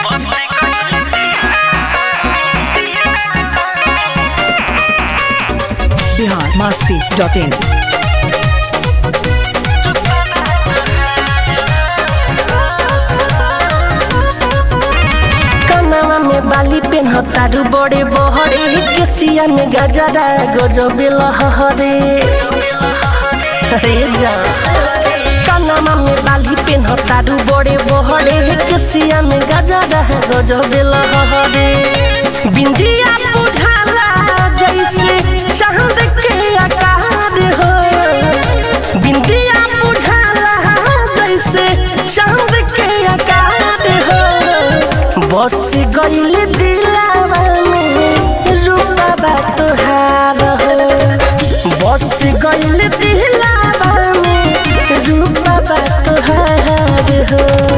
Bihar Masti dot in कनवा में बाली पेन्हतारू बड़े बहरे केसिया में गजरा गजबे लहरे रे जा कनवा में बाली पेन्हतारू बड़े बहरे केसिया में गजरा गजबे लहरे बिंदिया बुझाला जैसे चांद के आकार हो बिंदिया बुझाला जैसे चांद के आकार हो बस गईल दिलावा में रूपा तोहार हो बस गईल दिलावा में रूपा तोहार हो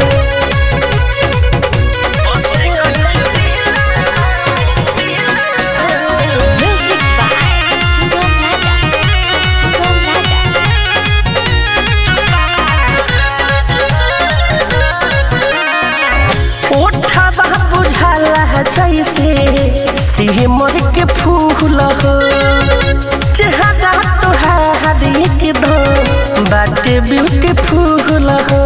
Music by Sugam Raja. Sugam Raja. ओठवा बुझाला जैसे सिमर के फूल हो चेहरा तोहार एकदम बाटे ब्यूटीफुल हो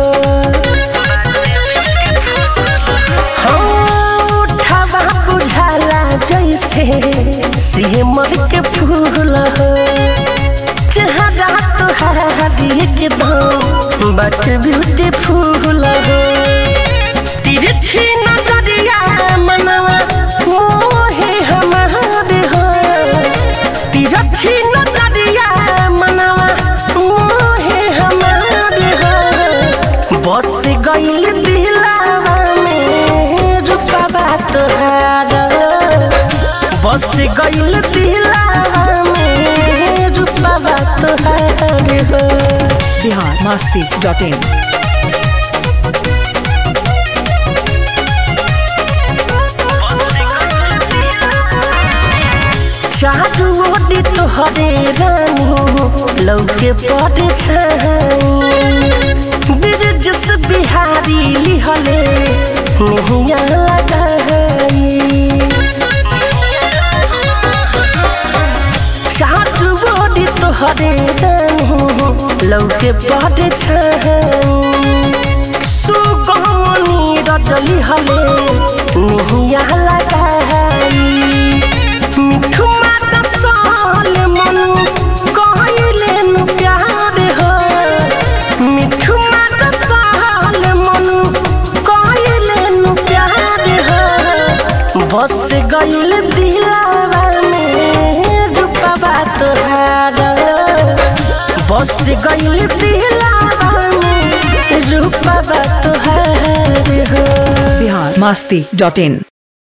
हाँ, ओठवा बुझाला जैसे सिमर के फूल हो चेहरा तोहार एकदम बाटे ब्यूटीफुल हो तिरछी नजरिया मनवा मोहे हमारे हो तिरछी नजरिया मनवा मोहे हमारे हो बस गईल दिलावा में रूपा तोहार बस गईल दिलावा में रूपा तोहार हो बिहार मस्ती डॉट इन चारू ओटी तोहरे रानी लौके पड़े छाई ब्रिज से बिहारी लिहले नहिया लगाई चारू ओटी तोहरे रानी लौके पड़े छाई सुगमनी रजली हले नहिया लगाई मिठू माता साल मनु कहले नु प्यार हो मिठू माता साल मनु कहले नु प्यार हो बस गईल दिलावा में रूपा तोहार बस गईल दिलावा में रूपा तोहार हो बिहार मस्ती डॉट इन